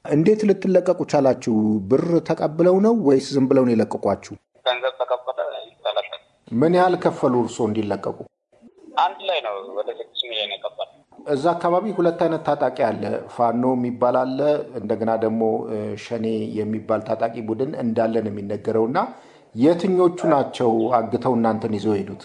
እንዴት ልትለቀቁ ቻላችሁ? ብር ተቀብለው ነው ወይስ ዝም ብለው ነው የለቀቋችሁ? ገንዘብ ተቀበለ ይተለቀቅ። ምን ያህል ከፈሉ እርስዎ እንዲለቀቁ? አንድ ላይ ነው ወደ ስድስት ሚሊዮን የቀበለ። እዛ አካባቢ ሁለት አይነት ታጣቂ አለ። ፋኖ የሚባል አለ፣ እንደገና ደግሞ ሸኔ የሚባል ታጣቂ ቡድን እንዳለ ነው የሚነገረው እና የትኞቹ ናቸው አግተው እናንተን ይዘው ሄዱት?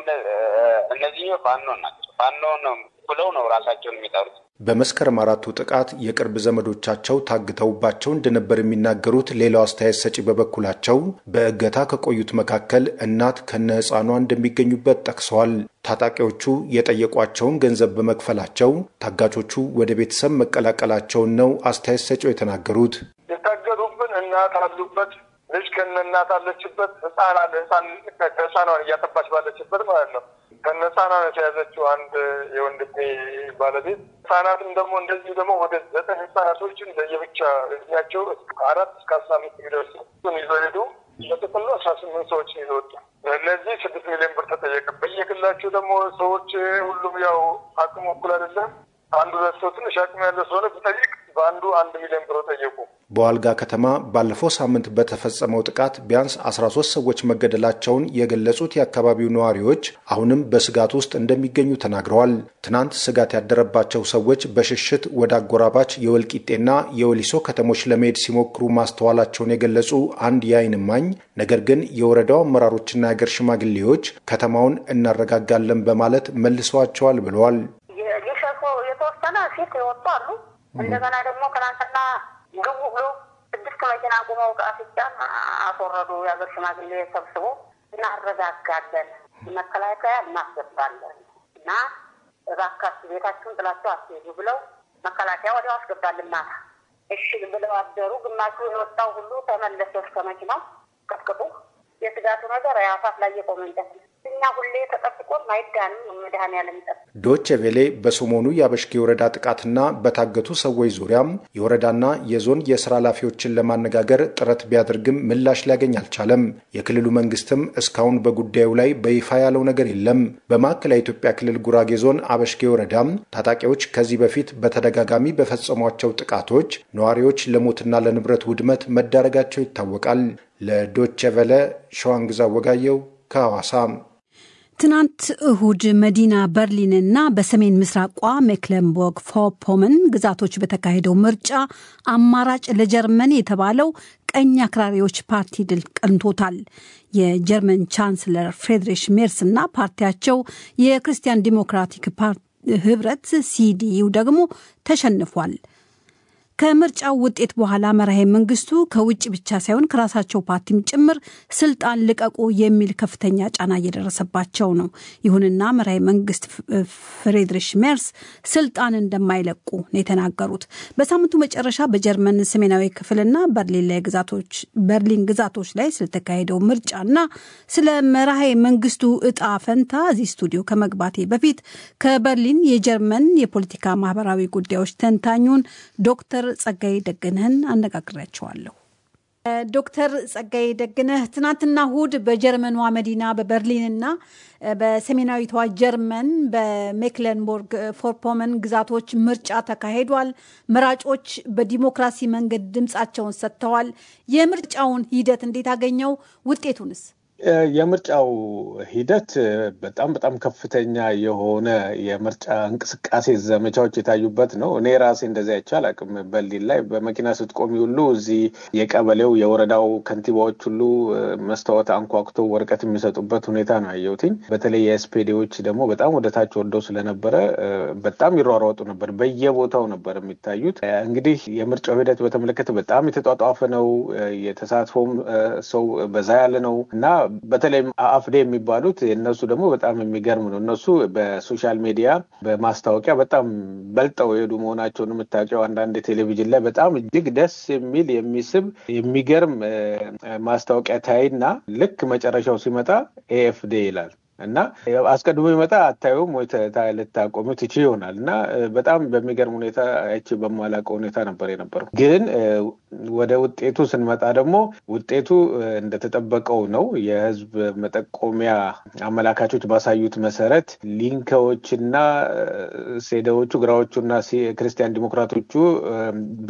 እነዚህ ፋኖ ናቸው። ፋኖ ነው ብለው ነው ራሳቸውን የሚጠሩት። በመስከረም አራቱ ጥቃት የቅርብ ዘመዶቻቸው ታግተውባቸው እንደነበር የሚናገሩት ሌላው አስተያየት ሰጪ በበኩላቸው በእገታ ከቆዩት መካከል እናት ከነ ሕፃኗ እንደሚገኙበት ጠቅሰዋል። ታጣቂዎቹ የጠየቋቸውን ገንዘብ በመክፈላቸው ታጋቾቹ ወደ ቤተሰብ መቀላቀላቸውን ነው አስተያየት ሰጪው የተናገሩት። የታገዱብን እናት አሉበት ልጅ ከነ እናት አለችበት። ህፃን አለ ህፃን ህፃኗን እያጠባች ባለችበት ማለት ነው። ከነ ህፃኗን የተያዘችው አንድ የወንድሜ ባለቤት ህፃናትም ደግሞ እንደዚሁ ደግሞ ወደ ዘጠኝ ህፃናቶችን ለየብቻ እድሜያቸው ከአራት እስከ አስራ አምስት የሚደርሱ ይዘው ሄዱ። በጥቅሉ አስራ ስምንት ሰዎችን ይዘው ወጡ። እነዚህ ስድስት ሚሊዮን ብር ተጠየቀ። በየግላቸው ደግሞ ሰዎች ሁሉም ያው አቅሙ እኩል አይደለም። አንዱ ሁለት ሰው ትንሽ አቅም ያለው ስለሆነ ብጠይቅ በአንዱ አንድ ሚሊዮን ብር ጠየቁ። በዋልጋ ከተማ ባለፈው ሳምንት በተፈጸመው ጥቃት ቢያንስ 13 ሰዎች መገደላቸውን የገለጹት የአካባቢው ነዋሪዎች አሁንም በስጋት ውስጥ እንደሚገኙ ተናግረዋል። ትናንት ስጋት ያደረባቸው ሰዎች በሽሽት ወደ አጎራባች የወልቂጤና የወሊሶ ከተሞች ለመሄድ ሲሞክሩ ማስተዋላቸውን የገለጹ አንድ የዓይን እማኝ ነገር ግን የወረዳው አመራሮችና የአገር ሽማግሌዎች ከተማውን እናረጋጋለን በማለት መልሰዋቸዋል ብለዋል። የተወሰነ ሴት የወጡ አሉ። እንደገና ደግሞ ትናንትና ግቡ ብሎ ስድስት መኪና ቁመው ከአፍጫን አስወረዱ። የሀገር ሽማግሌ ሰብስቦ እናረጋጋለን፣ መከላከያ እናስገባለን እና እባካችሁ ቤታችሁን ጥላችሁ አትሄዱ ብለው መከላከያ ወዲያው አስገባልን ማታ። እሺ ብለው አደሩ። ግማሹ የወጣው ሁሉ ተመለሰ እስከ መኪናው ቀጥቅጡ። የስጋቱ ነገር አፋፍ ላይ የቆመ እንጨት ነው። እኛ ሁሌ ተጠብቆን አይዳንም። መድኃኔዓለም ይጠብቅ። ዶቼ ቬሌ በሰሞኑ የአበሽጌ ወረዳ ጥቃትና በታገቱ ሰዎች ዙሪያም የወረዳና የዞን የስራ ኃላፊዎችን ለማነጋገር ጥረት ቢያደርግም ምላሽ ሊያገኝ አልቻለም። የክልሉ መንግስትም እስካሁን በጉዳዩ ላይ በይፋ ያለው ነገር የለም። በማዕከላዊ ኢትዮጵያ ክልል ጉራጌ ዞን አበሽጌ ወረዳም ታጣቂዎች ከዚህ በፊት በተደጋጋሚ በፈጸሟቸው ጥቃቶች ነዋሪዎች ለሞትና ለንብረት ውድመት መዳረጋቸው ይታወቃል። ለዶቼ ቬለ ሸዋንግዛ ወጋየው ከሐዋሳ ትናንት እሁድ መዲና በርሊንና በሰሜን ምስራቋ ሜክለንቦርግ ፎፖመን ግዛቶች በተካሄደው ምርጫ አማራጭ ለጀርመን የተባለው ቀኝ አክራሪዎች ፓርቲ ድል ቀንቶታል። የጀርመን ቻንስለር ፍሬድሪሽ ሜርስ እና ፓርቲያቸው የክርስቲያን ዲሞክራቲክ ህብረት ሲዲዩ ደግሞ ተሸንፏል። ከምርጫው ውጤት በኋላ መራሄ መንግስቱ ከውጭ ብቻ ሳይሆን ከራሳቸው ፓርቲም ጭምር ስልጣን ልቀቁ የሚል ከፍተኛ ጫና እየደረሰባቸው ነው። ይሁንና መራሄ መንግስት ፍሬድሪሽ ሜርስ ስልጣን እንደማይለቁ ነው የተናገሩት። በሳምንቱ መጨረሻ በጀርመን ሰሜናዊ ክፍልና በርሊን ግዛቶች ላይ ስለተካሄደው ምርጫና ስለ መራሄ መንግስቱ እጣ ፈንታ እዚህ ስቱዲዮ ከመግባቴ በፊት ከበርሊን የጀርመን የፖለቲካ ማህበራዊ ጉዳዮች ተንታኙን ዶክተር ጸጋይ ደግነህን አነጋግሬያቸዋለሁ። ዶክተር ጸጋይ ደግነህ ትናንትና እሁድ በጀርመኗ መዲና በበርሊንና በሰሜናዊቷ ጀርመን በሜክለንቦርግ ፎርፖመን ግዛቶች ምርጫ ተካሂዷል። መራጮች በዲሞክራሲ መንገድ ድምፃቸውን ሰጥተዋል። የምርጫውን ሂደት እንዴት አገኘው? ውጤቱንስ? የምርጫው ሂደት በጣም በጣም ከፍተኛ የሆነ የምርጫ እንቅስቃሴ ዘመቻዎች የታዩበት ነው። እኔ ራሴ እንደዚያ አይቼ አላውቅም። በርሊን ላይ በመኪና ስትቆሚ ሁሉ እዚህ የቀበሌው የወረዳው ከንቲባዎች ሁሉ መስታወት አንኳኩቶ ወረቀት የሚሰጡበት ሁኔታ ነው ያየሁትኝ። በተለይ የኤስፔዴዎች ደግሞ በጣም ወደ ታች ወርደው ስለነበረ በጣም ይሯሯጡ ነበር። በየቦታው ነበር የሚታዩት። እንግዲህ የምርጫው ሂደት በተመለከተ በጣም የተጧጧፈ ነው። የተሳትፎም ሰው በዛ ያለ ነው እና በተለይም አፍዴ የሚባሉት እነሱ ደግሞ በጣም የሚገርም ነው። እነሱ በሶሻል ሚዲያ በማስታወቂያ በጣም በልጠው የሄዱ መሆናቸውን የምታውቂው አንዳንድ ቴሌቪዥን ላይ በጣም እጅግ ደስ የሚል የሚስብ የሚገርም ማስታወቂያ ታይና ልክ መጨረሻው ሲመጣ ኤኤፍዴ ይላል እና አስቀድሞ ይመጣ አታዩም ወይ ልታቆሚ ትች ይሆናል እና በጣም በሚገርም ሁኔታ አይቼ በማላውቀው ሁኔታ ነበር የነበረው። ግን ወደ ውጤቱ ስንመጣ ደግሞ ውጤቱ እንደተጠበቀው ነው። የህዝብ መጠቆሚያ አመላካቾች ባሳዩት መሰረት ሊንከዎችና ሴደዎቹ ግራዎቹና ክርስቲያን ዲሞክራቶቹ